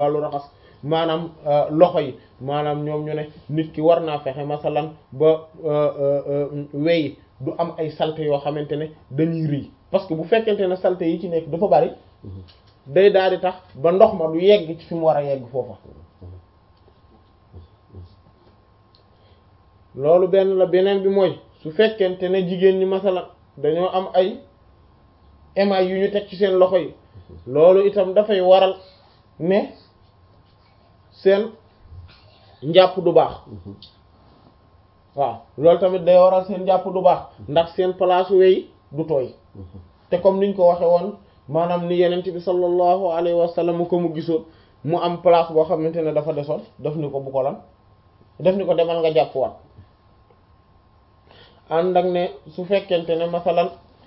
wàllu raxas maanaam loxo yi maanaam ñoom ñu ne nit ki war naa fexe masalan ba wey du am ay salte yoo xamante ne dañuy rëy parce que bu fekkente ne salte yi ci nekk dafa bari day daal di tax ba ndox ma du yegg ci fi mu war a yegg foofa loolu benn la beneen bi mooy su fekkente ne jigéen ñi masalan dañoo am ay émail yu ñu teg ci seen loxo yi loolu itam dafay waral ne seen njàpp du baax waaw loolu tamit day waral seen njàpp du baax ndax seen place wey du tooy te comme niñ ko waxe woon maanaam ni yenent bi sallallahu alayhi wa sallam ko mu gisoon mu am place boo xamante ne dafa desoon def ni ko bu ko lan def ni ko demal nga jàpp waat ànd ak ne su fekkente ne masalan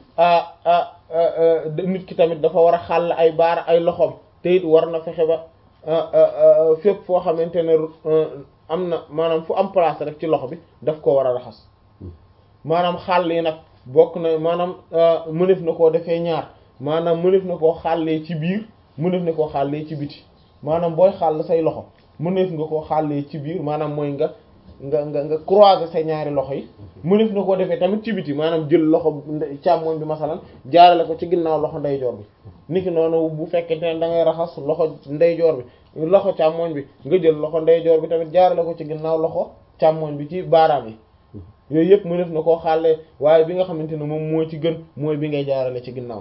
nit ki tamit dafa war a xàll ay baara ay loxoom te it war na fexe ba fépp foo xamante ne am na maanaam fu am place rek ci loxo bi daf ko war a raxas maanaam xàll yi nag bokk na maanaam mënef na koo defee ñaar maanaam mënef na koo xàllee ci biir mënef na koo xàllee ci biti maanaam booy xàll say loxo mënef nga koo xàllee ci biir maanaam mooy nga nga nga nga croiser say ñaari loxo yi mënef na koo defee tamit ci biti maanaam jël loxo càmmoñ bi masalan jaarale ko ci ginnaaw loxo ndeyjoor bi niki noonu bu fekkente ne da ngay raxas loxo ndeyjoor bi loxo càmmoñ bi nga jël loxo ndeyjoor bi tamit jaarale ko ci ginnaaw loxo càmmoñ bi ci baaraam yi yooyu yëpp mënef na koo xàllee waaye bi nga xamante ne moom moo ci gën mooy bi ngay jaarale ci ginnaaw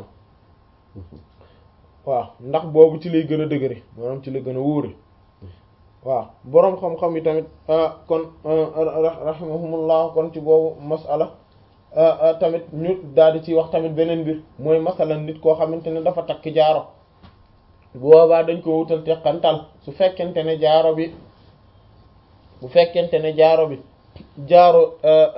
waaw ndax boobu ci lay gën a dëgëre maanaam ci lay gën a wóore waaw boroom xam-xam yi tamit kon rahimahumullah kon ci boobu masala tamit ñu daal di ciy wax tamit beneen mbir mooy masalan nit koo xamante ne dafa takk jaaro boobaa dañ ko wutal teqantal su fekkente ne jaaro bi bu fekkente ne jaaro bi jaaro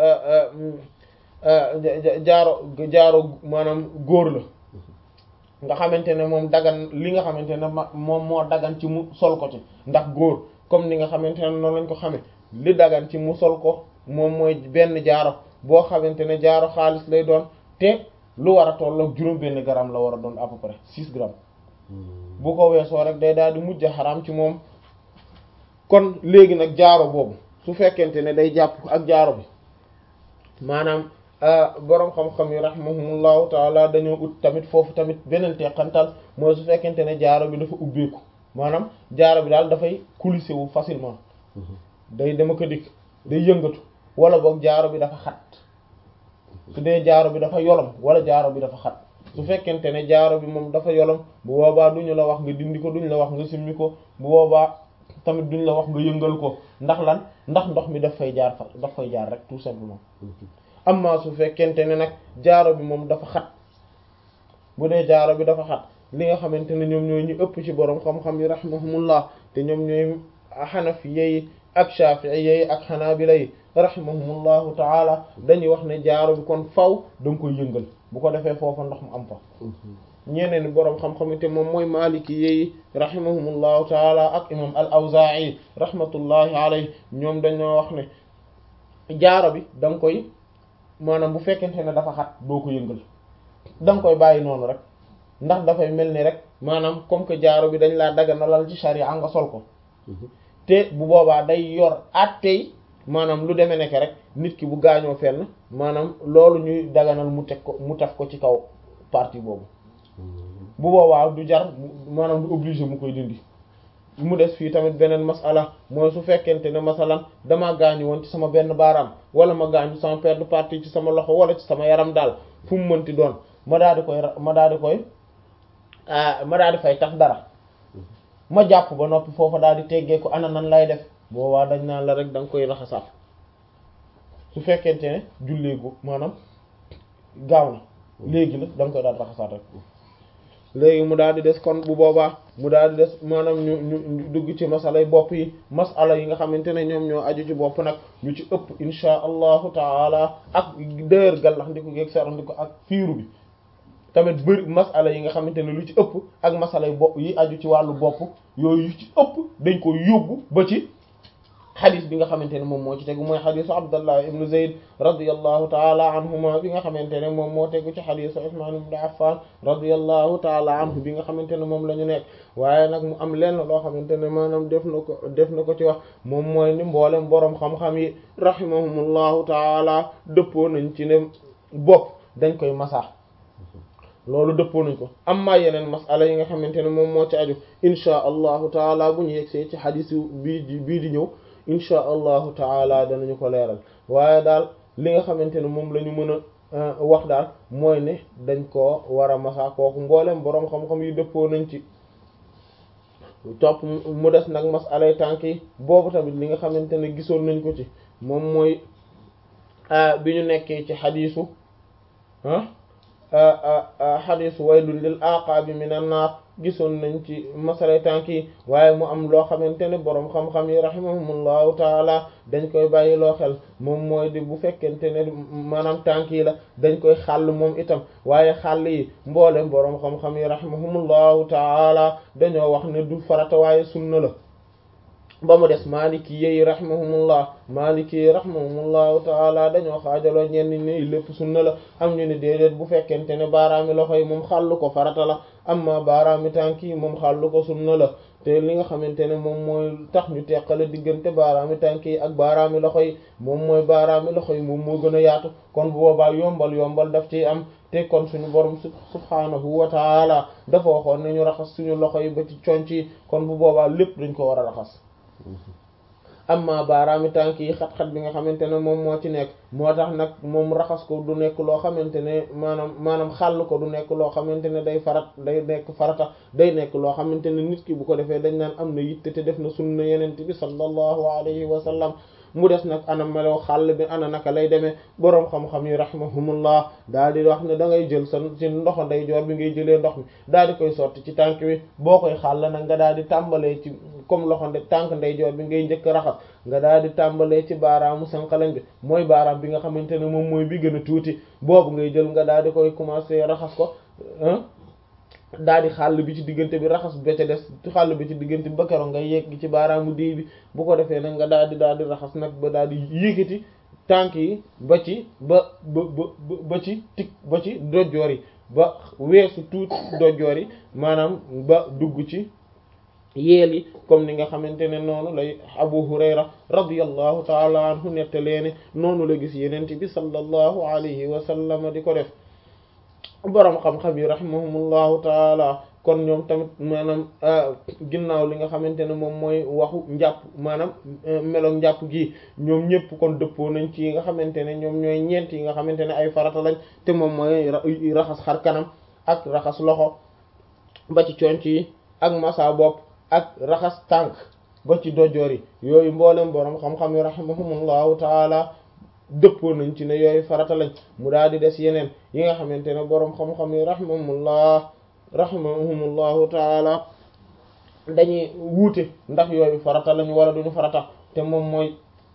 jaaro jaaro maanaam góor la nga xamante ne moom dagan li nga xamante ne moom moo dagan ci mu sol ko ci ndax góor comme ni nga xamante ne noonu lañ ko xamee li dagan ci mu sol ko moom mooy benn jaaro boo xamante ne jaaro xaalis lay doon te lu war a tolloog juróom benn gramme la war a doon à peu près six grammes bu ko weesoo rek day daal di mujj xaraam ci moom kon léegi nag jaaro boobu su fekkente ne day jàpp ak jaaro bi maanaam boroom xam-xam yi rahimahumullahu taala dañoo ut tamit foofu tamit beneen teqantal mooy su fekkente ne jaaro bi dafa ubbeeku maanaam jaaro bi daal dafay coulissé wu facilement day dama ko dikk day yëngatu wala boog jaaro bi dafa xat su dee jaaro bi dafa yolom wala jaaro bi dafa xat su fekkente ne jaaro bi moom dafa yolom bu boobaa duñu la wax nga dindi ko duñu la wax nga simmi ko bu boobaa tamit duñu la wax nga yëngal ko ndax lan ndax ndox mi daf fay jaar fa daf fay jaar rek tout simplement amma su fekkente ne nag jaaro bi moom dafa xat bu dee jaaro bi dafa xat li nga xamante ne ñoom ñooy ñu ëpp ci borom xam-xam yi rahimahumullah te ñoom ñooy xanafi yi ak shafi'i yi ak xanaabila yi rahimahumullahu taala dañuy wax ne jaaro bi kon faw da nga koy yëngal bu ko defee foofa ndox mu am fa ñeneen borom xam-xam yi te moom mooy maliki yi rahimahumullahu taala ak imam al awzaa'i rahmatullahi alayhi ñoom dañoo wax ne jaaro bi da nga koy maanaam bu fekkente ne dafa xat doo ko yëngal da nga koy bàyyi noonu rek ndax dafay mel ni rek maanaam comme que jaaro bi dañ laa daganalal ci sharia nga sol ko te bu boobaa day yor attey maanaam lu demee nekk rek nit ki bu gaañoo fenn maanaam loolu ñuy daganal mu teg ko mu taf ko ci kaw partie boobu bu boobaa du jar maanaam du obligé mu koy dindi mu des fii tamit beneen masala mooy su fekkente ne masalan damaa gaañu woon ci sama benn baaraam wala ma gaañu sama paire de partie ci sama loxo wala ci sama yaram daal fu mu mënti doon ma daal di koy ma daal di koy ma daal di fay tax dara ma jàpp ba noppi foofa daal di teggee ko ana nan lay def boobaa dañ naan la rek da nga koy raxasaat su fekkente ne julleegu maanaam gaaw na léegi la da nga koy daal raxasaat rek léegi mu daal di des kon bu boobaa mu daal di des maanaam ñu ñu dugg ci masalay bopp yi masala yi nga xamante ne ñoom ñoo aju ci bopp nag ñu ci ëpp insha allahu taala ak dër gallax ndiko geeg sarax ndiko ak fiiru bi tamit bëri masala yi nga xamante ne lu ci ëpp ak masalay bopp yi aju ci wàllu bopp yooyu yu ci ëpp dañ ko yóbbu ba ci xadis bi nga xamante ne moom moo ci tegu mooy xadisu abdallah ibnu zayd radiallahu taala anhuma bi nga xamante ne moom moo tegu ci xadisu usman ibnu affan radiallahu taala anhu bi nga xamante ne moom la ñu nekk waaye nag mu am lenn loo xamante ne maanaam def na ko def na ko ci wax moom mooy ni mboolem boroom xam-xam yi rahimahumullahu taala dëppoo nañ ci ne bopp dañ koy masaa loolu dëppoo nañ ko amma yeneen masala yi nga xamante ne moom moo ci aju inchaa allahu taala bu ñu yegsee ci xadis bii di bii di ñëw inchaa allahu taala danañu ko leeral waaye daal li nga xamante ne moom la ñu mën a wax daal mooy ne dañ koo war a masa kooku mboolem boroom xam-xam yi dëppoo nañ ci topp mu des nag masalay tànk yi boobu tamit li nga xamante ne gisoon nañ ko ci moom mooy bi ñu nekkee ci xadisu ah xadisu waylun lil aqaabi minan naar gisoon nañ ci masalay tànk yi waaye mu am loo xamante ne boroom xam-xam yi rahimahumullahu taala dañ koy bàyyi loo xel moom mooy di bu fekkente ne maanaam tànk yi la dañ koy xàll moom itam waaye xàll yi mboolem boroom xam-xam yi rahimahumullahu taala dañoo wax ne du farata waaye sunna la ba mu des maliki yi rahimahumullah maliki yi rahimahumullahu taala dañoo xaajaloo ñenn ñi lépp sunna la am ñu ne déedéet bu fekkente ne baaraami loxo yi moom xàllu ko farata la amma baaraami tànk yi moom xàllu ko sunna la te li nga xamante ne moom mooy tax ñu teqale diggante baaraami tànk yi ak baaraami loxo yi moom mooy baaraami loxo yi moom moo gën a yaatu kon bu boobaa yombal yombal daf ciy am te kon suñu borom subhaanahu wa taala dafa waxoon ne ñu raxas suñu loxo yi ba ci conc yi kon bu boobaa lépp dañ ko war a raxas amma baaraami tànk yi xat-xat bi nga xamante ne moom moo ci nekk moo tax nag moom raxas ko du nekk loo xamante ne maanaam maanaam xàll ko du nekk loo xamante ne day farat day nekk farata day nekk loo xamante ne nit ki bu ko defee dañ naan am na yitte te def na sunna yenente bi sallallahu alayhi wa sallam mu des nag ana melo xàll bi ana naka lay demee boroom xam-xam yi rahimahumullah daal di wax ne da ngay jël sa ci ndoxo ndeyjoor bi ngay jëlee ndox mi daal di koy sotti ci tànk bi boo koy xàll nag nga daal di tàmbalee ci comme loxo nde tànk ndeyjoor bi ngay njëkk raxas nga daal di tàmbalee ci baaraamu sànqalañ bi mooy baaraam bi nga xamante ne moom mooy bi gën a tuuti boobu ngay jël nga daal di koy commencer raxas ko daal di xàll bi ci diggante bi raxas ba ca des xàll bi ci diggante ba keroog ngay yegg ci baaraamu déy bi bu ko defee nag nga daal di daal di raxas nag ba daal di yëkkati tànk yi ba ci ba ba ba ba ci tik ba ci dojjoor yi ba weesu tuuti dojjoor yi maanaam ba dugg ci yeel yi comme ni nga xamante ne noonu lay Abu Hurayra radiyallahu taala anhu nettalee ne noonu la gis yenent bi sallallahu alayhi wa sallam di ko def boroom xam-xam yi rahimahumullahu taala kon ñoom tamit maanaam ginnaaw li nga xamante ne moom mooy waxu njàpp maanaam melo njàpp gi ñoom ñëpp kon dëppoo nañ ci yi nga xamante ne ñoom ñooy ñeent yi nga xamante ne ay farata lañ te moom mooy raxas xar kanam ak raxas loxo ba ci conc yi ak masa bopp ak raxas tànk ba ci dojoor yi yooyu mboolem boroom xam-xam yi rahimahumullahu taala dëppoo nañ ci ne yooyu farata lañ mu daal di des yeneen yi nga xamante ne boroom xam-xam yi rahimahumullah rahimahumullahu taala dañuy wuute ndax yooyu farata lañ wala duñu farata te moom mooy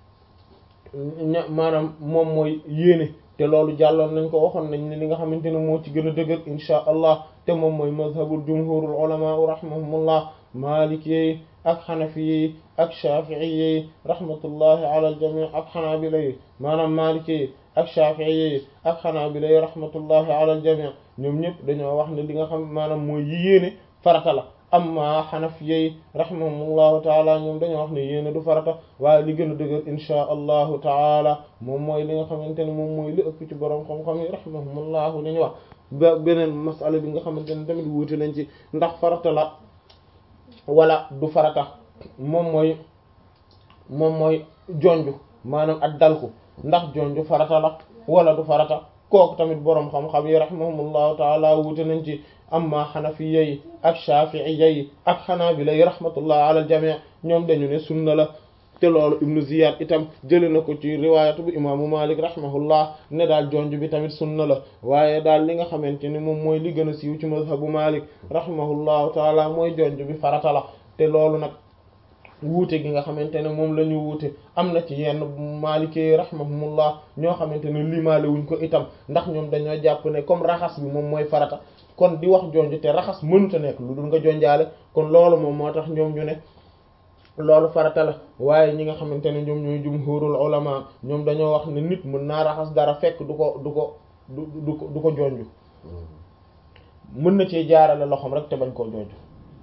maanaam moom mooy yéene te loolu jàlloon nañ ko waxoon nañ ne li nga xamante ne moo ci gën a dëgër insha allah te moom mooy mazhabul jumhurul ulama rahimahumullah maliki yi ak xanafi yi ak shafii yi rahmatullahi ala al jami ak xanaabila yi maanaam maliki yi ak shafii yi ak xanaabila yi rahmatullahi ala al jami ñoom ñëpp dañoo wax ne li nga xam maanaam mooy yi yéene farata la amma xanafi yi rahimahumullahu taala ñoom dañoo wax ne yéene du farata waaye li gën a dëgër insha allahu taala moom mooy li nga xamante ne moom mooy li ëpp ci borom xam-xam yi rahimahumullahu li ñu wax ba beneen masala bi nga xamante ne tamit wuute nañ ci ndax farata la wala du farata moom mooy moom mooy jonju maanaam ak dalku ndax jonju farata la wala du farata kooku tamit boroom xam-xam yi rahimahumullahu taala wuute nañ ci amma xanafiya yi ak shafi'iyya yi ak xanaabila yi rahmatullah ala al jami' ñoom dañu ne sunna la te loolu ibnu ziyad itam jële na ko ci riwaayatu bu imaamu malik rahimahullah ne daal jonj bi tamit sunna la waaye daal li nga xamante ni moom mooy li gën a siiw ci mazhabu malik rahimahullahu taala mooy jonj bi farata la te loolu nag wuute gi nga xamante ne moom la ñu wuute am na ci yenn maalikee rahimahumullah ñoo xamante ne limaale wuñ ko itam ndax ñoom dañoo jàpp ne comme raxas bi moom mooy farata kon di wax jonj te raxas mënuta nekk lu dul nga jonjaale kon loolu moom moo tax ñoom ñu ne loolu farata la waaye ñi nga xamante ne ñoom ñooy jumhurul ulama ñoom dañoo wax ne nit mën naa raxas dara fekk du ko du ko du du ko du ko jonju mën na cee jaarale loxoom rek te bañ koo jonju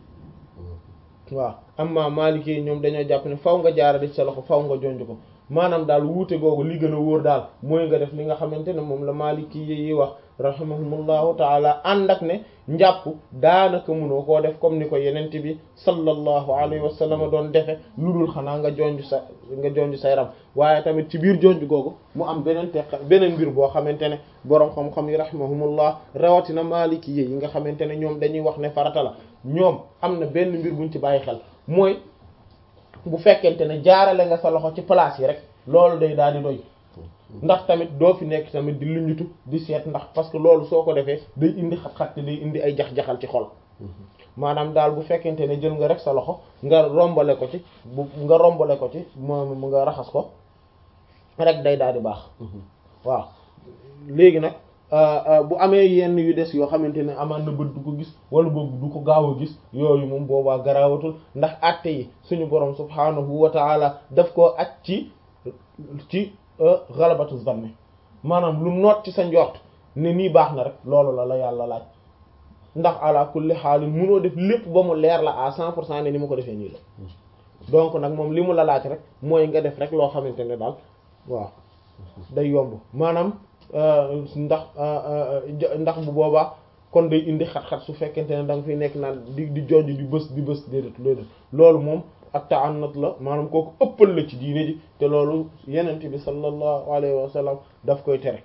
waaw amma maliki yi ñoom dañoo jàpp ne faw nga jaarale ci sa loxo faw nga jonj ko maanaam daal wuute googu li gën a wóor daal mooy nga def li nga xamante ne moom la maliki yi wax rahimahumullahu taala ànd ak ne njàpp daanaka mënoo koo def comme ni ko yenent bi sallallahu alayhi wa sallam doon defe lu dul xanaa nga jonj sa nga jonj sa yaram waaye tamit ci biir jonj googu mu am beneen teq beneen mbir boo xamante ne boroom xam-xam yi rahimahumullah rawatina maliki yi nga xamante ne ñoom dañuy wax ne farata la ñoom am na benn mbir buñ ci bàyyi xel mooy bu fekkente ne jaarale nga sa loxo ci place yi rek loolu day daal di doy ndax tamit doo fi nekk tamit di luñutu di seet ndax parce que loolu soo ko defee day indi xat-xat te day indi ay jax-jaxal ci xol maanaam daal bu fekkente ne jël nga rek sa loxo nga rombale ko ci bu nga rombale ko ci moom nga raxas ko rek day daal di baax waaw léegi nag bu amee yenn yu des yoo xamante ne amaan na bët du ko gis wala boobu du ko gaaw a gis yooyu moom boobaa garaawatul ndax àtte yi suñu borom subhaanahu wa taala daf koo aj ci ci galabatu zanni maanaam lu noot ci sa njort ne nii baax na rek loolu la la yàlla laaj ndax ala kulli xaalin munoo def lépp ba mu leer la à cent pour cent ne ni ma ko defee nii la donc nag moom li mu la laaj rek mooy nga def rek loo xamante ne daal waaw day yomb maanaam ndax ndax bu boobaa kon day indi xat-xat su fekkente ne da nga fiy nekk naan di di jonj di bës di bës déedéet déedéet loolu moom ak ta'annut la maanaam kooku ëppal la ci diine ji te loolu yenent bi sallallahu alayhi wa sallam daf koy tere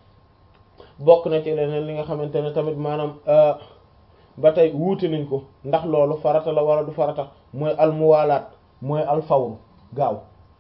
bokk na ci leneen li nga xamante ne tamit maanaam ba tey wuute nañ ko ndax loolu farata la wala du farata mooy almuwaalaat mooy alfawru gaaw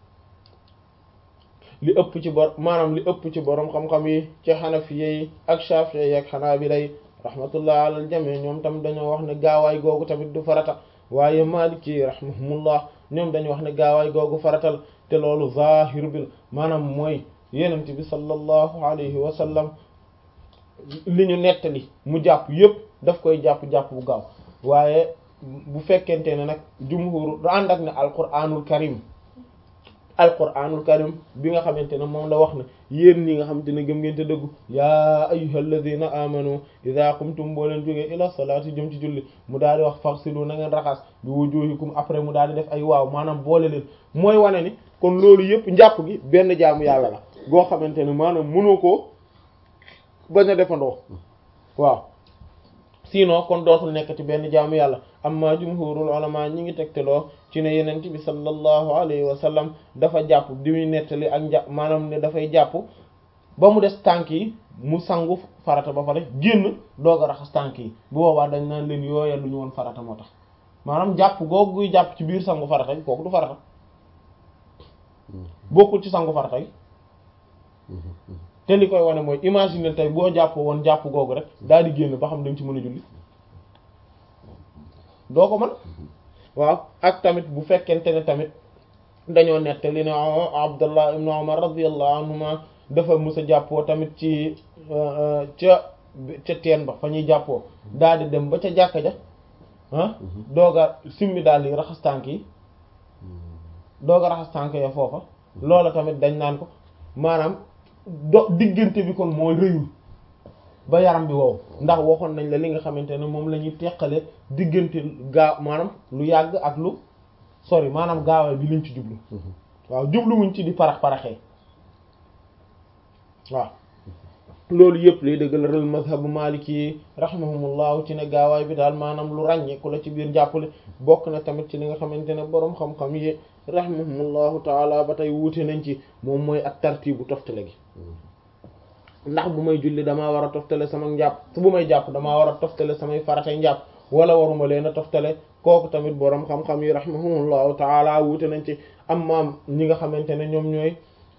li ëpp ci bor maanaam li ëpp ci borom xam-xam yi ci xanafiye yi ak shafi'i yi ak xanaabila yi rahmatullah alal jami ñoom tam dañoo wax ne gaawaay googu tamit du farata waaye maliki rahimahumullah ñoom dañu wax ne gaawaay googu faratal te loolu zahir bil maanaam mooy yenent bi sallallahu alayhi wa sallam li ñu nettali mu jàpp yépp daf koy jàpp-jàpp bu gaaw waaye bu fekkente ne nag jumhur du ànd ak ne alquranul karim alquranul karim bi nga xamante ne moom la wax ne yéen ñi nga xamante ne gëm ngeen te dëggu yaa ayyuhal ladhina amanu idha qumtum boo leen jógee ila salati jëm ci julli mu daal di wax faghsilu na ngeen raxas bi wujuhikum après mu daal di def ay waaw maanaam boole leen mooy wane ni kon loolu yëpp njàpp gi benn jaamu yàlla la goo xamante ne maanaam mënoo koo bañ a defandoo waaw sinon kon dootul nekk ci benn jaamu yàlla amma jumhurul ulama ñi ngi tegteloo ci ne yenent bi sallallahu alayhi wa sallam dafa jàpp di muy nettali ak njàpp maanaam ne dafay jàpp ba mu des tànk yi mu sangu farata ba pare génn doog a raxas tànk yi bu boobaa dañ naan leen yooya lu ñu woon farata moo tax maanaam jàpp googu guy jàpp ci biir sangu farata yi kooku du farata bokkul ci sangu farata yi te li koy wane mooy imaginer tey boo jàpp woon jàpp googu rek daal di génn ba xam dañ ci mën a julli doo ko mën waaw ak tamit bu fekkente ne tamit dañoo nette li ne Abdullah ibn Umar radiyallahu anhuma dafa mës a jàppoo tamit ci ca ca teen ba fa ñuy jàppoo daal di dem ba ca jàkka ja ah dooga simmi daal yi raxas tànk yi dooga raxas tànk ya foofa loola tamit dañ naan ko maanaam do diggante bi kon mooy rëyul ba yaram bi wow ndax waxoon nañ la li nga xamante ne moom la ñuy teqale diggante gaaw maanaam lu yàgg ak lu sori maanaam gaawal bi liñ ci jublu waaw jubluwuñ ci di parax paraxee waaw loolu yëpp lay dëggal mazhabu maliki rahimahumullahu ci ne gaawaay bi daal maanaam lu ràññeeku la ci biir jàppale bokk na tamit ci li nga xamante ne boroom xam-xam yi rahimahumullahu taala ba tey wuute nañ ci moom mooy ak tartibu toftale gi ndax bu may julli damaa war a toftale sama njàpp su bu may jàpp damaa war a toftale samay faratay njàpp wala waruma leen a toftale kooku tamit boroom xam-xam yi rahimahumullahu taala wuute nañ ci am maam ñi nga xamante ne ñoom ñooy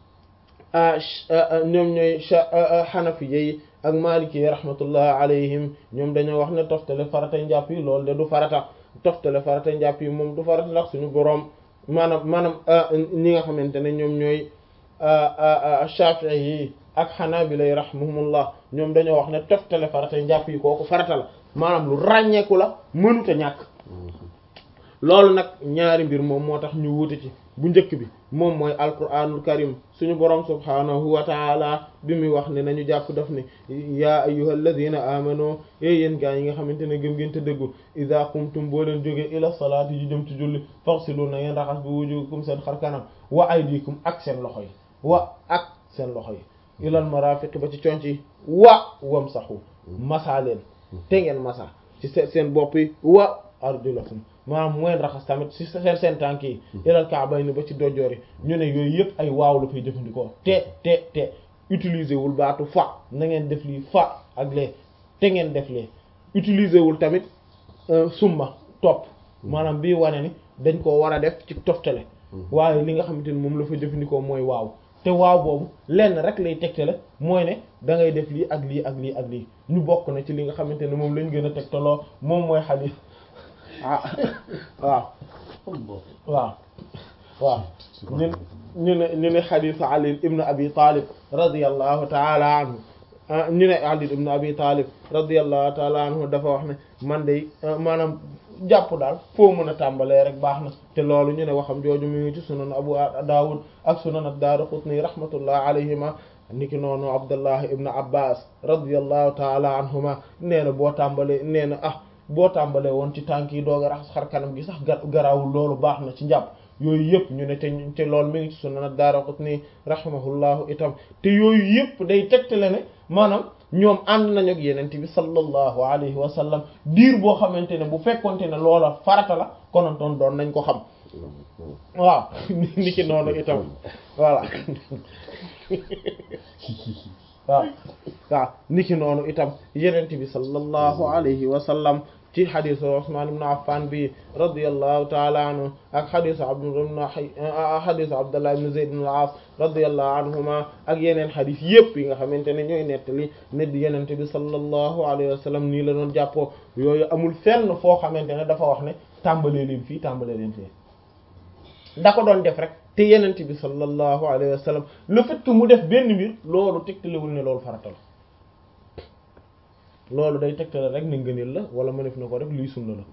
ñoom ñooy xanafi yi ak maliki yi rahmatullah alayhim ñoom dañoo wax ne toftale faratay njàpp yi loolu de du farata toftale faratay njàpp yi moom du farata ndax suñu boroom maanaam maanaam ñi nga xamante ne ñoom ñooy shafi'i yi ak xanaabila yi rahimahumullah ñoom dañoo wax ne toftale faratay njàpp yi kooku farata la maanaam lu ràññeeku la mënuta ñàkk loolu nag ñaari mbir moom moo tax ñu wuute ci bu njëkk bi moom mooy alquranul karim suñu borom subhanahu wa taala bi muy wax ne nañu jàpp daf ne yaa ayyuhal ladina amano yéy yéen gaa yi nga xamante ne gëm ngeen te dëggu idha qumtum boo leen jógee ila salaati yi jëm ci julli faghsilu na ngeen raxas bi wujuhakum seen xar kanam wa aydikum ak seen loxo yi wa ak seen loxo yi ilal marafiq ba ci conc yi wa wamsahu masa leen te ngeen masa ci seen bopp yi wa arjulakum maanaam mooy raxas tamit ci seen seen tànk yi ilal ka'bayni ba ci dojoor yi ñu ne yooyu yëpp ay waaw la fay jëfandikoo te te te utiliser wul baatu fa na ngeen def lii fa ak lee te ngeen def lee utiliser wul tamit summa topp maanaam bii wane ni dañ koo war a def ci toftale waaye li nga xamante ni moom la fa jëfandikoo mooy waaw te waaw boobu lenn rek lay tegtale mooy ne da ngay def lii ak lii ak lii ak lii ñu bokk na ci li nga xamante ne moom lañ gën a tegtaloo moom mooy xadiis ah waaw waaw waaw ñu ñu ne ñu ne xadiisu Ali ibn Abi Talib radiyallahu taala anhu ñu ne Ali ibn Abi Talib radiyallahu taala anhu dafa wax ne man de maanaam jàpp daal foo mën a tàmbalee rek baax na te loolu ñu ne waxam jooju mu ngi ci sunan Abu Dawud ak sunan ad-Daraqutni rahmatullah alayhima niki noonu Abdullah ibn Abbas radiyallahu taala anhuma nee na boo tàmbalee nee na ah boo tàmbalee woon ci tànk yi doog a raxas xar kanam gi sax garawul loolu baax na ci njàpp yooyu yëpp ñu ne te te loolu mi ngi ci sunan ad-Daraqutni rahimahullahu itam te yooyu yëpp day tegtale ne maanaam ñoom ànd nañu ak yeneen bi sallallahu alayhi wa sallam diir boo xamante ne bu fekkonte ne loola farata la konontoon doon nañ ko xam waaw ni ki noonu itam voilà waaw waaw ni ki noonu itam yeneen bi sallallahu alayhi wa sallam ci xadisu Usman ibn Affan bi radiyallahu taala anhu ak xadisu xadisu Abdullah ibn Zayd ibn al-As radiyallahu anhuma ak yeneen xadis yëpp yi nga xamante ne ñooy nettali ne di yenente bi sallallahu alayhi wa sallam nii la doon jàppoo yooyu amul fenn foo xamante ne dafa wax ne tàmbalee leen fii tàmbalee leen fii da ko doon def rek te yenente bi sallallahu alayhi wa sallam le fait que mu def benn mbir loolu tegtalewul ne loolu farata la loolu day tegtale rek ne ngëneel la wala ma def na ko rek luy sunna la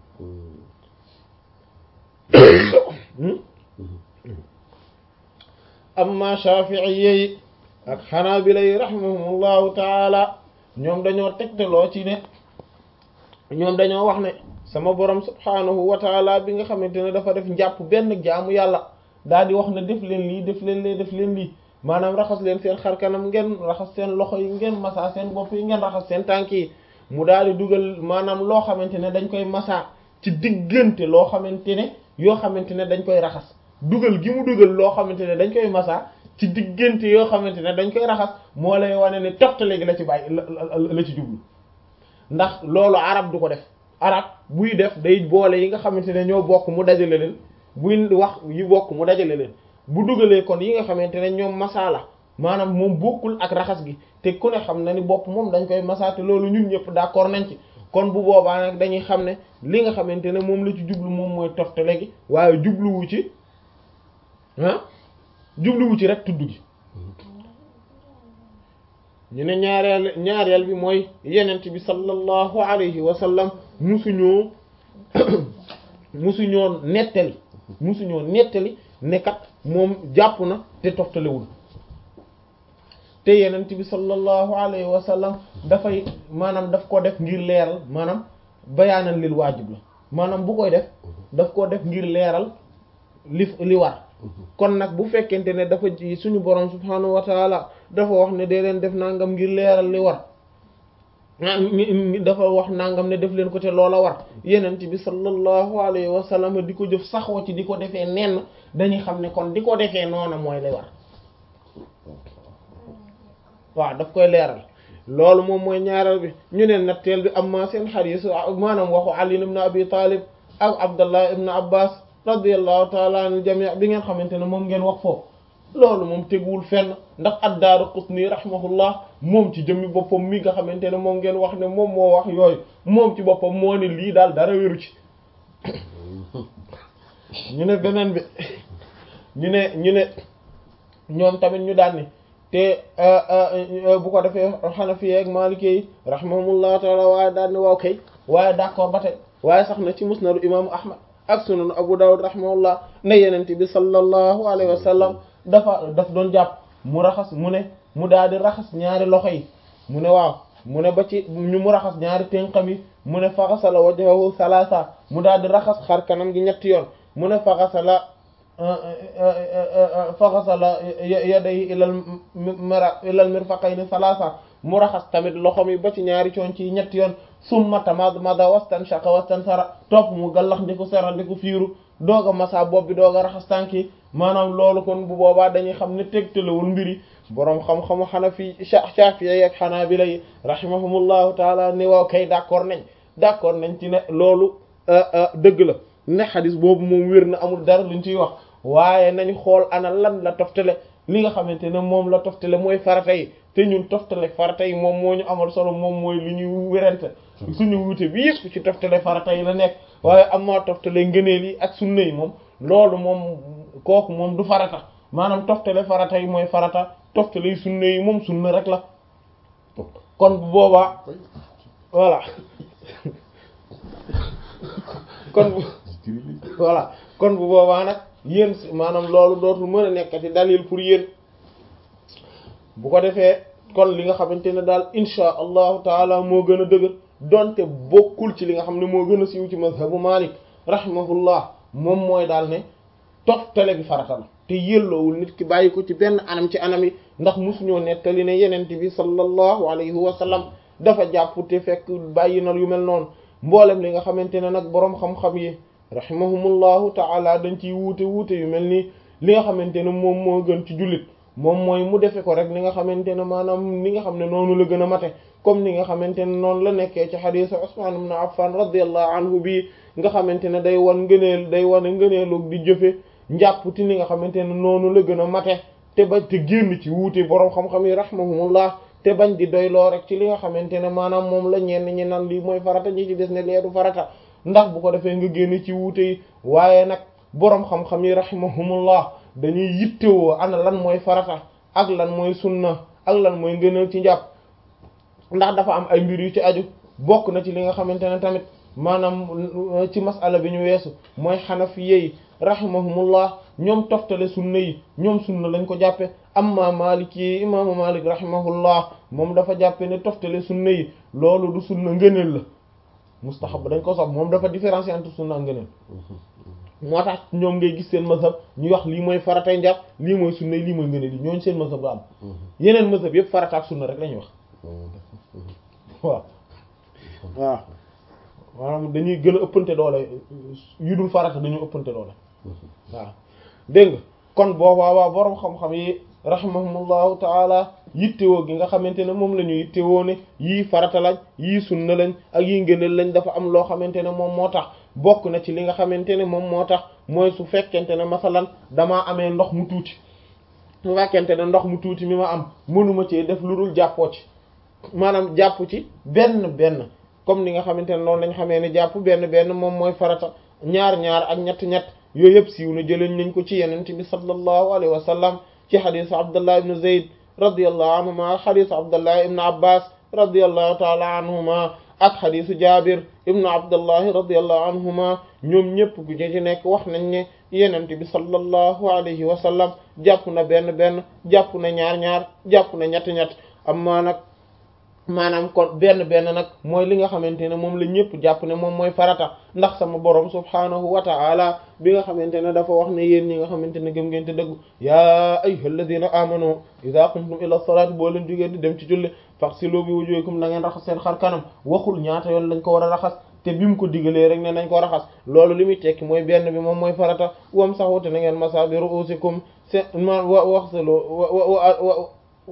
amma shafi'iyyi ak hanabila yi rahimahumullahu taala ñoom dañoo tegtaloo ci ne ñoom dañoo wax ne sama borom subhanahu wa taala bi nga xamante ne dafa def njàpp benn jaamu yàlla daal di wax ne def leen lii def leen lee def leen lii maanaam raxas leen seen xar kanam ngeen raxas seen loxo yi ngeen masa seen bopp yi ngeen raxas seen tànk yi mu daal di dugal maanaam loo xamante ne dañ koy masa ci diggante loo xamante ne yoo xamante ne dañ koy raxas dugal gi mu dugal loo xamante ne dañ koy masa ci diggante yoo xamante ne dañ koy raxas moo lay wane ne toftale gi la ci bàyyi la ci jublu ndax loolu arab du ko def arab buy def day boole yi nga xamante ne ñoo bokk mu dajale leen buy wax yi bokk mu dajale leen bu dugalee kon yi nga xamante ne ñoom masa la maanaam moom bokkul ak raxas gi te ku ne xam na ni bopp moom dañ koy masa te loolu ñun ñëpp d'accord nañ ci kon bu boobaa nag dañuy xam ne li nga xamante ne moom la ci jublu moom mooy toftale gi waaye jubluwu ci ah jubluwu ci rek tudd gi ñu ne ñaareel ñaareel bi mooy yenent bi sallallahu alayhi wa sallam musuñoo musuñoo nettali musuñoo nettali nekkat moom jàpp na te toftalewul te yenent bi sallallahu alayhi wa sallam dafay maanaam daf ko def ngir leeral maanaam bayaanan lil waajib la maanaam bu koy def daf ko def ngir leeral li li war kon nag bu fekkente ne dafa ji suñu borom subhanahu wa taala dafa wax ne dee leen def nangam ngir leeral li war dafa wax nangam ne def leen ko te loola war yenent bi sallallahu alayhi wa sallam di ko jëf saxoo ci di ko defee nenn dañuy xam ne kon di ko defee noona mooy li war waaw daf koy leeral loolu moom mooy ñaareel bi ñu ne natteel bi amma seen xadiis maanaam waxu Ali ibn Abi Talib ak Abdallah ibn Abbas radiyallahu taala anil jami' bi ngeen xamante ne moom ngeen wax foofu loolu moom teguwul fenn ndax ad-Daaraqutni rahimahullah moom ci jëmmi boppam mi nga xamante ne moom ngeen wax ne moom moo wax yooyu moom ci boppam moo ne lii daal dara wéru ci ñu ne beneen bi ñu ne ñu ne ñoom tamit ñu daan ni te bu ko defee Hanafi ak Maliki yi rahimahumullahu taala waaye daan ni waaw kay waaye d'accord ba tey waaye sax na ci musnadu imaamu Ahmad ak sunan abu dawud rahimahullah ne yenent bi sallallahu alayhi wa sallam dafa daf doon jàpp mu raxas mu ne mu daal di raxas ñaari loxo yi mu ne waaw mu ne ba ci ñu mu raxas ñaari ténqam yi mu ne faxasala wajhahu salasa mu daal di raxas xar kanam gi ñetti yoon mu ne faxasala faxasala yaday ilal mara ilal mirfaqayni salasa mu raxas tamit loxom yi ba ci ñaari coon ci ñetti yoon summa tamadmada wastan shaqa wastan sara topp mu gallax ndiku sera ndiku fiiru doog a masa bopp bi doog a raxas tànk yi maanaam loolu kon bu boobaa dañuy xam ne tegtalewul mbiri boroom xam-xamu xanafi Shafi'i ak Hanabila yi rahimahumullahu taala ni waaw kay d'accord nañ d'accord nañ ci ne loolu dëgg la ne xadis boobu moom wér na amul dara luñ ciy wax waaye nañ xool ana lan la toftale li nga xamante ne moom la toftale mooy farata yi te ñun toftale farata yi moom moo ñu amal solo moom mooy li ñuy wérante suñu wuute bi yëpp ci toftale farata yi la nekk waaye am maa toftale ngëneel yi ak sunna yi moom loolu moom kooku moom du farata maanaam toftale farata yi mooy farata toftale yi sunna yi moom sunna rek la kon bu boobaa voilà kon bu voilà kon bu boobaa nag yéen maanaam loolu dootul mën a nekkati dalil pour yéen bu ko defee kon li nga xamante ne daal insha allahu taala moo gën a dëgër donte bokkul ci li nga xam ne moo gën a siiw ci mazhabu Malik rahimahullah moom mooy daal ne toftale bi farata la te yelloowul nit ki bàyyi ko ci benn anam ci anam yi ndax musuñoo nettali ne yenent bi sallallahu alayhi wa sallam dafa jàpp te fekk bàyyi na yu mel noonu mboolem li nga xamante ne nag boroom xam-xam yi rahimahumullahu taala dañ ciy wuute wuute yu mel nii li nga xamante ne moom moo gën ci jullit moom mooy mu defe ko rek ni nga xamante ne maanaam ni nga xam ne noonu la gën a mate comme ni nga xamante ne noonu la nekkee ci xadiisu Usmaan ibn Affan radiyallahu anhu bii nga xamante ne day wan ngëneel day wane ngëneelu di jëfe njàpp ti ni nga xamante ne noonu la gën a mate te bañ te génn ci wuute boroom xam-xam yi rahimahumullah te bañ di doyloo rek ci li nga xamante ne maanaam moom la ñenn ñi nan lii mooy farata ñi ci des ne leedu farata ndax bu ko defee nga génn ci wuute yi waaye nag boroom xam-xam yi rahimahumullah dañuy yittewoo ana lan mooy farata ak lan mooy sunna ak lan mooy ngëneel ci njàpp ndax dafa am ay mbir yu ci aju bokk na ci li nga xamante ne tamit maanaam ci masala bi ñu weesu mooy xanafiye yi rahimahumullah ñoom toftale sunna yi ñoom sunna lañ ko jàppe amma malik yi imaamu malik rahimahullah moom dafa jàppe ne toftale sunna yi loolu du sunna ngëneel la mustahab dañ ko sopp moom dafa différencier entre sunna ak ngëneel moo tax ñoom ngay gis seen mazhab ñu wax lii mooy faratay njàpp lii mooy sunna lii mooy ngëneel yi ñooñu seen mazhab du am yeneen mazhab yëpp farata ak sunna rek lañuy wax waaw waaw maanaam dañuy gën a ëppante doole yu dul farata dañu ëppante doole waaw dégg nga kon boobaa waa boroom xam-xam yi rahimahumullahu taala yittewoo gi nga xamante ne moom la ñu yittewoo ne yii farata lañ yii sunna lañ ak yii ngëneel lañ dafa am loo xamante ne moom moo tax bokk na ci li nga xamante ne moom moo tax mooy su fekkente ne masalan damaa amee ndox mu tuuti su fekkente ne ndox mu tuuti mi ma am mënuma ci def lu dul jàppoo ci maanaam jàpp ci benn benn comme ni nga xamante ne noonu lañ xamee ne jàpp benn benn moom mooy farata ñaar ñaar ak ñett ñett yooyu yëpp siiw na jëleñ nañ ko ci yenent bi sallallahu alayhi wa sallam ci xadisu abdullah ibn zayd radiyallahu anhuma xadisu abdullah ibn abbas radiyallahu taala anhuma ak xadisu jabir ibnu abdullahi radiyallahu anhuma ñoom ñëpp ku ci nekk wax nañ ne yenent bi sallallahu alayhi wa sallam jàpp na benn benn jàpp na ñaar ñaar jàpp na ñett ñett amma nag maanaam kon benn benn nag mooy li nga xamante ne moom la ñëpp jàpp ne moom mooy farata ndax sama borom subhaanahu wa ta'ala bi nga xamante ne dafa wax ne yéen ñi nga xamante ne gëm ngeen te dëggu yaa ayyuhal ladina amanu idha qumtum ila salati boo leen jógee di dem ci julli faghsilu bi wujuhikum na ngeen raxas seen xar kanam waxul ñaata yoon lañ ko war a raxas te bi mu ko digalee rek ne nañ ko raxas loolu li muy tekki mooy benn bi moom mooy farata wam saxu te na ngeen masa bi ru'usikum seen ma wa waxsilu wa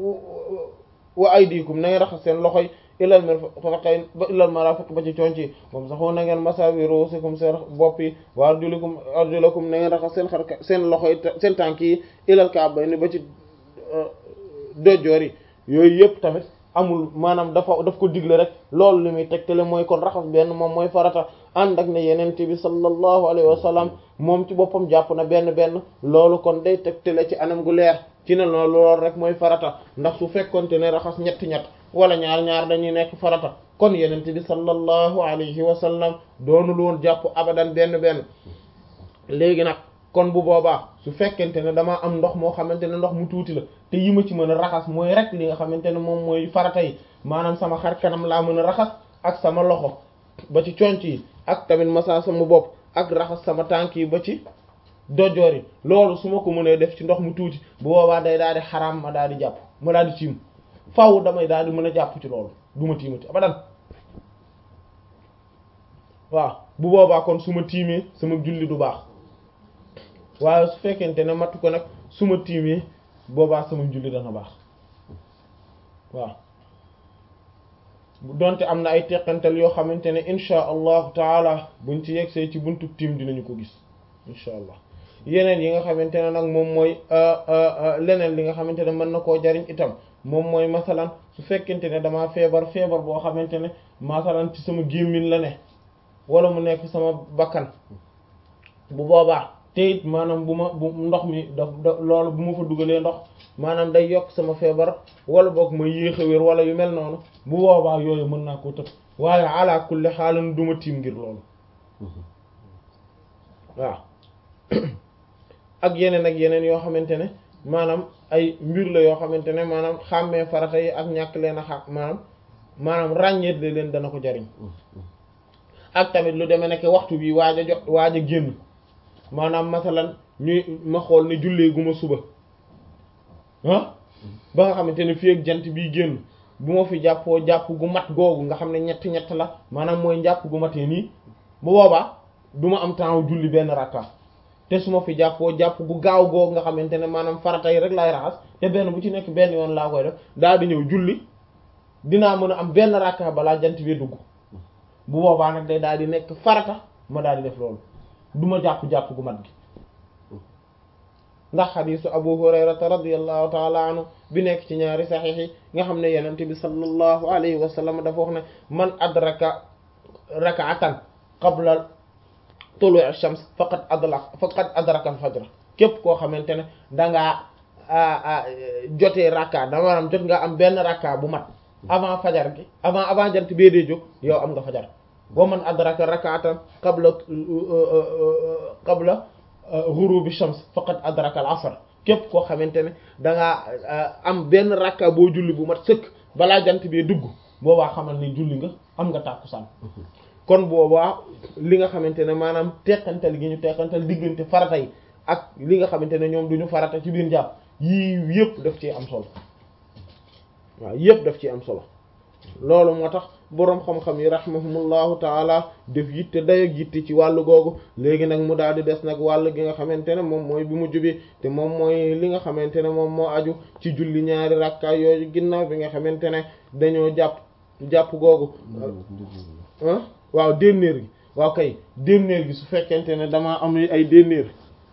wa aydikum na ngeen raxas seen loxoy ilal mirfaqayn ba ilal marafiq ba ci conc yi moom saxoo na ngeen masawi ruusikum seen bopp yi wa arjulakum arjulakum na ngeen raxas seen xar seen loxoy seen tànk yi ilal ka'bayni ba ci dojjoor yi yooyu yëpp tamit amul maanaam dafa daf ko digle rek loolu li muy tegtale mooy kon raxas benn moom mooy farata ànd ak ne yenente bi sallallahu alayhi wa sallam moom ci boppam jàpp na benn benn loolu kon day tegtale ci anam gu leer ci ne loolu loolu rek mooy farata ndax su fekkonte ne raxas ñett ñett wala ñaar ñaar dañuy nekk farata kon yenente bi sallallahu alayhi wa sallam doonul woon jàpp abadan benn benn léegi nag kon bu boobaa su fekkente ne damaa am ndox moo xamante ne ndox mu tuuti la te yi ma ci mën a raxas mooy rek li nga xamante ne moom mooy farata yi maanaam sama xar kanam laa mën a raxas ak sama loxo ba ci conc yi ak tamit masa sama bopp ak raxas sama tànk yi ba ci dojoor yi loolu su ma ko mënee def ci ndox mu tuuti bu boobaa day daal di xaraam ma daal di jàpp ma daal di tiim faaw damay daal di mën a jàpp ci loolu du ma tiimati abadan waaw bu boobaa kon su ma tiimee sama julli du baax waaye su fekkente ne matu ko nag su ma tiimee boobaa sama julli dana baax waaw donte am na ay teqantal yoo xamante ne insha allahu taala buñ ci yegsee ci buntu tiim dinañu ko gis insha allah yeneen yi nga xamante ne nag moom mooy leneen li nga xamante ne mën na koo jariñ itam moom mooy masalan su fekkente ne damaa feebar feebar boo xamante ne masalan ci sama gémmiñ la ne wala mu nekk sama bakkan bu boobaa te it maanaam bu ma bu ndox mi daf loolu bu ma fa dugalee ndox maanaam day yokk sama feebar wala boog ma yéex a wér wala yu mel noonu bu boobaa yooyu mën naa koo tëb waaye ala kulli xaalan du ma tiim ngir loolu waaw ak yeneen ak yeneen yoo xamante ne maanaam ay mbir la yoo xamante ne maanaam xàmmee farata yi ak ñàkk leen a xam maanaam maanaam ràññeet le leen dana ko jariñ ak tamit lu demee nekk waxtu bi waaj a jot waaj a génn maanaam masalan ñuy ma xool ne jullee gu ma suba ah ba nga xamante ne fii ak jant bii génn bu ma fi jàppoo jàpp gu mat googu nga xam ne ñett ñett la maanaam mooy njàpp gu matee nii bu boobaa du ma am temps julli benn rakka te su ma fi jàppoo jàpp gu gaaw googu nga xamante ne maanaam farata yi rek laay raxas te benn bu ci nekk benn yoon laa koy def daal di ñëw julli dinaa mën a am benn rakka balaa jant bi dugg bu boobaa nag day daal di nekk farata ma daal di def loolu du ma jàpp-jàpp gu mat gi ndax xadiisu abu hurayrata radiallahu taala anhu bi nekk ci ñaari saxiix yi nga xam ne yenente bi sallallahu alayhi wa sallam dafa wax ne man adraka rak'atan qabla tulu' ash-shams faqad adrak faqad adraka al-fajr képp koo xamante ne dangaa jotee rakka da maanaam jot nga am benn rakka bu mat avant fajar gi avant avant jant bee dee jóg yow am nga fajar wa man adraka rak'atan qabla qabla ghurubi shams faqad adraka al-asr képp koo xamante ne dangaa am benn rakka boo julli bu mat sëkk balaa jant bee dugg boobaa xamal ni julli nga am nga tàkkusaan kon boobaa li nga xamante ne maanaam teqantal gi ñu teqantal diggante farata yi ak li nga xamante ne ñoom duñu farata ci biir jàpp yii yëpp daf ci am solo waaw yëpp daf ci am solo loolu moo tax boroom xam-xam yi rahimahumullahu taala def yitte day ak yitte ci wàllu googu léegi nag mu daal di des nag wàll gi nga xamante ne moom mooy bi mu jubi te moom mooy li nga xamante ne moom moo aju ci julli ñaari rakka yooyu ginnaaw bi nga xamante ne dañoo jàpp jàpp googu ah waaw dénnéer gi waaw kay dénnéer gi su fekkente ne damaa am ay dénnéer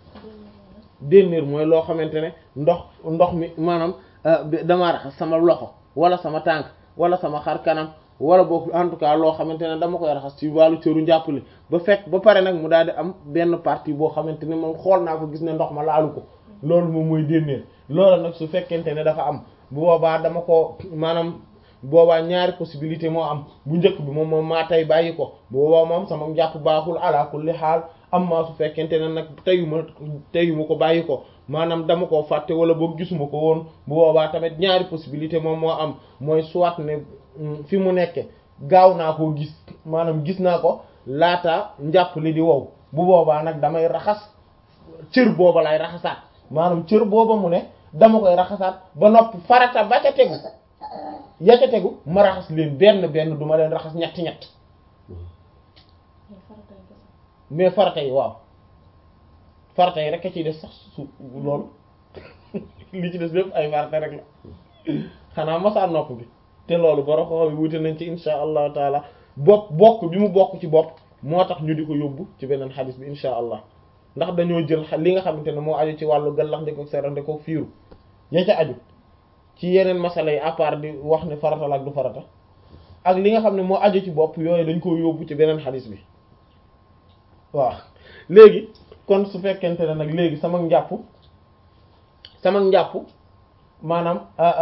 dénnéer mooy loo xamante ne ndox ndox mi maanaam damaa raxas sama loxo wala sama tànk wala sama xar kanam wala boog en tout cas loo xamante ne dama koy raxas ci wàllu cëru njàppale ba fekk ba pare nag mu daal di am benn partie boo xamante ne moom xool naa ko gis ne ndox ma laalu ko loolu moom mooy dénnéer loolu nag su fekkente ne dafa am bu boobaa dama ko maanaam boobaa ñaari possibilité moo am bu njëkk bi moom moom maa tey bàyyi ko boobaa moom sama njàpp baaxul ala kulli xaal am maa su fekkente ne nag teyuma teyuma ko bàyyi ko maanaam dama koo fàtte wala boog gisuma ko woon bu boobaa tamit ñaari possibilité moom moo am mooy soit ne fi mu nekke gaaw naa koo gis maanaam gis naa ko laata njàpp li di wow bu boobaa nag damay raxas cër booba lay raxasaat maanaam cër booba mu ne dama koy raxasaat ba noppi farata ba ca tegu ya ca tegu ma raxas leen benn benn du ma leen raxas ñetti ñett mais farata yi waaw farata yi rek a ciy def sax su loolu li ci des lépp ay farata rek la xanaa masaa nopp bi te loolu boro xoox bi wute nañ ci insha allahu taala bopp bokk bi mu bokk ci bopp moo tax ñu di ko yóbbu ci beneen xadis bi insha allah ndax dañoo jël li nga xamante ne moo aju ci wàllu gallax ndiko serande ko fiiru ya ca aju ci yeneen masala yi à part di wax ne farata la ak du farata ak li nga xam ne moo aju ci bopp yooyu dañ ko yóbbu ci beneen xadis bi waaw léegi kon su fekkente ne nag léegi sama njàpp sama njàpp maanaam